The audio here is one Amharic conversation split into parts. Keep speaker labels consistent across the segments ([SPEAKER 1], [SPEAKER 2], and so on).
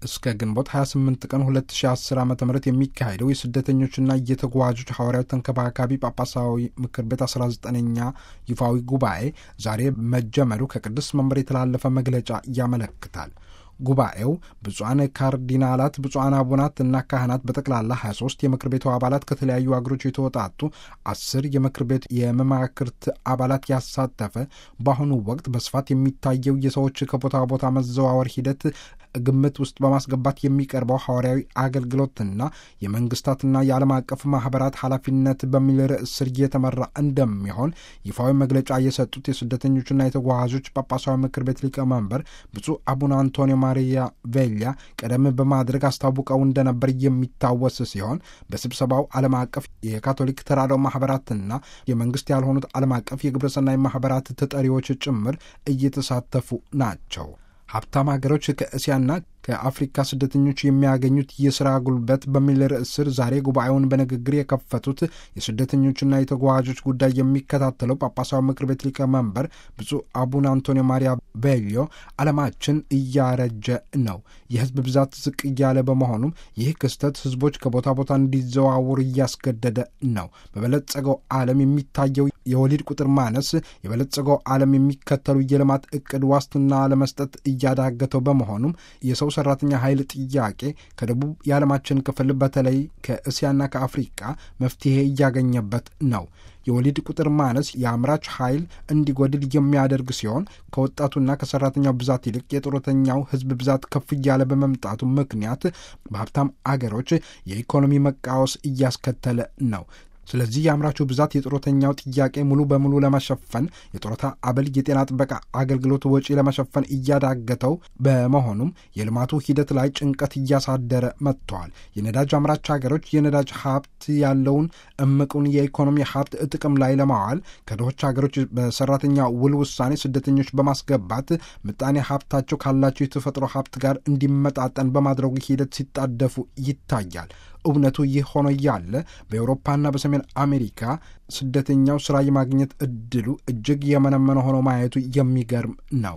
[SPEAKER 1] እስከ ግንቦት 28 ቀን 2010 ዓ ም የሚካሄደው የስደተኞችና የተጓዦች ሐዋርያዊ ተንከባካቢ ጳጳሳዊ ምክር ቤት 19ኛ ይፋዊ ጉባኤ ዛሬ መጀመሩ ከቅዱስ መንበር የተላለፈ መግለጫ ያመለክታል። ጉባኤው ብፁዓን ካርዲናላት፣ ብፁዓን አቡናት እና ካህናት በጠቅላላ 23 የምክር ቤቱ አባላት ከተለያዩ አገሮች የተወጣጡ አስር የምክር ቤት የመማክርት አባላት ያሳተፈ በአሁኑ ወቅት በስፋት የሚታየው የሰዎች ከቦታ ቦታ መዘዋወር ሂደት ግምት ውስጥ በማስገባት የሚቀርበው ሐዋርያዊ አገልግሎትና የመንግስታትና የዓለም አቀፍ ማህበራት ኃላፊነት በሚል ርዕስ ስር እየተመራ እንደሚሆን ይፋዊ መግለጫ የሰጡት የስደተኞችና የተጓዦች ጳጳሳዊ ምክር ቤት ሊቀመንበር ብፁዕ አቡነ አንቶኒዮ ማሪያ ቬሊያ ቀደም በማድረግ አስታውቀው እንደነበር የሚታወስ ሲሆን በስብሰባው ዓለም አቀፍ የካቶሊክ ተራድኦ ማህበራትና የመንግስት ያልሆኑት ዓለም አቀፍ የግብረሰናይ ማህበራት ተጠሪዎች ጭምር እየተሳተፉ ናቸው። ሀብታም ሀገሮች ከእስያና ከአፍሪካ ስደተኞች የሚያገኙት የስራ ጉልበት በሚል ርዕስ ስር ዛሬ ጉባኤውን በንግግር የከፈቱት የስደተኞችና የተጓዦች ጉዳይ የሚከታተለው ጳጳሳዊ ምክር ቤት ሊቀመንበር ብፁዕ አቡነ አንቶኒዮ ማሪያ ቤሊዮ ዓለማችን እያረጀ ነው፣ የህዝብ ብዛት ዝቅ እያለ በመሆኑም ይህ ክስተት ህዝቦች ከቦታ ቦታ እንዲዘዋወሩ እያስገደደ ነው። በበለጸገው ዓለም የሚታየው የወሊድ ቁጥር ማነስ የበለጸገው ዓለም የሚከተሉ የልማት እቅድ ዋስትና ለመስጠት እያዳገተው በመሆኑም የሰው ሰራተኛ ኃይል ጥያቄ ከደቡብ የዓለማችን ክፍል በተለይ ከእስያና ከአፍሪቃ መፍትሄ እያገኘበት ነው። የወሊድ ቁጥር ማነስ የአምራች ኃይል እንዲጎድል የሚያደርግ ሲሆን ከወጣቱና ከሰራተኛው ብዛት ይልቅ የጡረተኛው ህዝብ ብዛት ከፍ እያለ በመምጣቱ ምክንያት በሀብታም አገሮች የኢኮኖሚ መቃወስ እያስከተለ ነው። ስለዚህ የአምራቹ ብዛት የጡረተኛው ጥያቄ ሙሉ በሙሉ ለመሸፈን የጡረታ አበል፣ የጤና ጥበቃ አገልግሎት ወጪ ለመሸፈን እያዳገተው በመሆኑም የልማቱ ሂደት ላይ ጭንቀት እያሳደረ መጥተዋል። የነዳጅ አምራች ሀገሮች የነዳጅ ሀብት ያለውን እምቁን የኢኮኖሚ ሀብት ጥቅም ላይ ለማዋል ከድሆች ሀገሮች በሰራተኛ ውል ውሳኔ ስደተኞች በማስገባት ምጣኔ ሀብታቸው ካላቸው የተፈጥሮ ሀብት ጋር እንዲመጣጠን በማድረጉ ሂደት ሲጣደፉ ይታያል። እውነቱ ይህ ሆኖ እያለ በአውሮፓና በሰሜን አሜሪካ ስደተኛው ስራ የማግኘት እድሉ እጅግ የመነመነ ሆኖ ማየቱ የሚገርም ነው።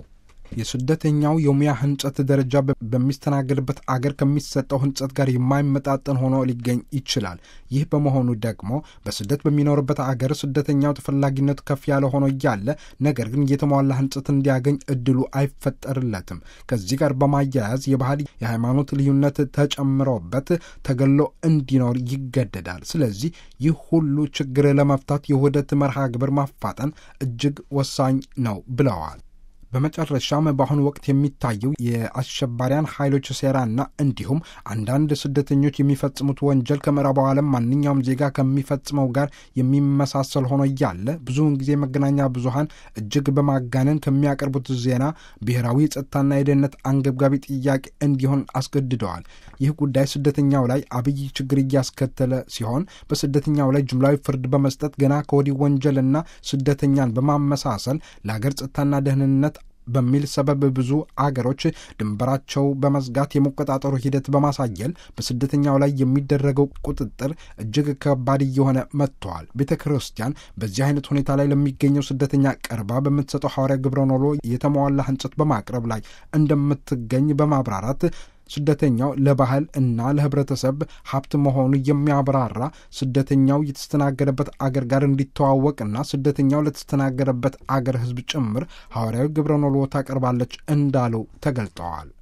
[SPEAKER 1] የስደተኛው የሙያ ህንጸት ደረጃ በሚስተናገድበት አገር ከሚሰጠው ህንጸት ጋር የማይመጣጠን ሆኖ ሊገኝ ይችላል። ይህ በመሆኑ ደግሞ በስደት በሚኖርበት አገር ስደተኛው ተፈላጊነቱ ከፍ ያለ ሆኖ እያለ ነገር ግን የተሟላ ህንጸት እንዲያገኝ እድሉ አይፈጠርለትም። ከዚህ ጋር በማያያዝ የባህል የሃይማኖት ልዩነት ተጨምሮበት ተገሎ እንዲኖር ይገደዳል። ስለዚህ ይህ ሁሉ ችግር ለመፍታት የውህደት መርሃ ግብር ማፋጠን እጅግ ወሳኝ ነው ብለዋል። በመጨረሻም በአሁኑ ወቅት የሚታየው የአሸባሪያን ኃይሎች ሴራና እንዲሁም አንዳንድ ስደተኞች የሚፈጽሙት ወንጀል ከምዕራቡ ዓለም ማንኛውም ዜጋ ከሚፈጽመው ጋር የሚመሳሰል ሆኖ እያለ ብዙውን ጊዜ መገናኛ ብዙኃን እጅግ በማጋነን ከሚያቀርቡት ዜና ብሔራዊ የጸጥታና የደህንነት አንገብጋቢ ጥያቄ እንዲሆን አስገድደዋል። ይህ ጉዳይ ስደተኛው ላይ አብይ ችግር እያስከተለ ሲሆን በስደተኛው ላይ ጅምላዊ ፍርድ በመስጠት ገና ከወዲህ ወንጀልና ስደተኛን በማመሳሰል ለአገር ጸጥታና ደህንነት በሚል ሰበብ ብዙ አገሮች ድንበራቸው በመዝጋት የመቆጣጠሩ ሂደት በማሳየል በስደተኛው ላይ የሚደረገው ቁጥጥር እጅግ ከባድ እየሆነ መጥተዋል። ቤተ ክርስቲያን በዚህ አይነት ሁኔታ ላይ ለሚገኘው ስደተኛ ቀርባ በምትሰጠው ሐዋርያ ግብረ ኖሎ የተሟላ ህንጸት በማቅረብ ላይ እንደምትገኝ በማብራራት ስደተኛው ለባህል እና ለህብረተሰብ ሀብት መሆኑ የሚያብራራ ስደተኛው የተስተናገደበት አገር ጋር እንዲተዋወቅና ስደተኛው ለተስተናገደበት አገር ህዝብ ጭምር ሐዋርያዊ ግብረ ኖሎ ታቀርባለች እንዳለው ተገልጠዋል።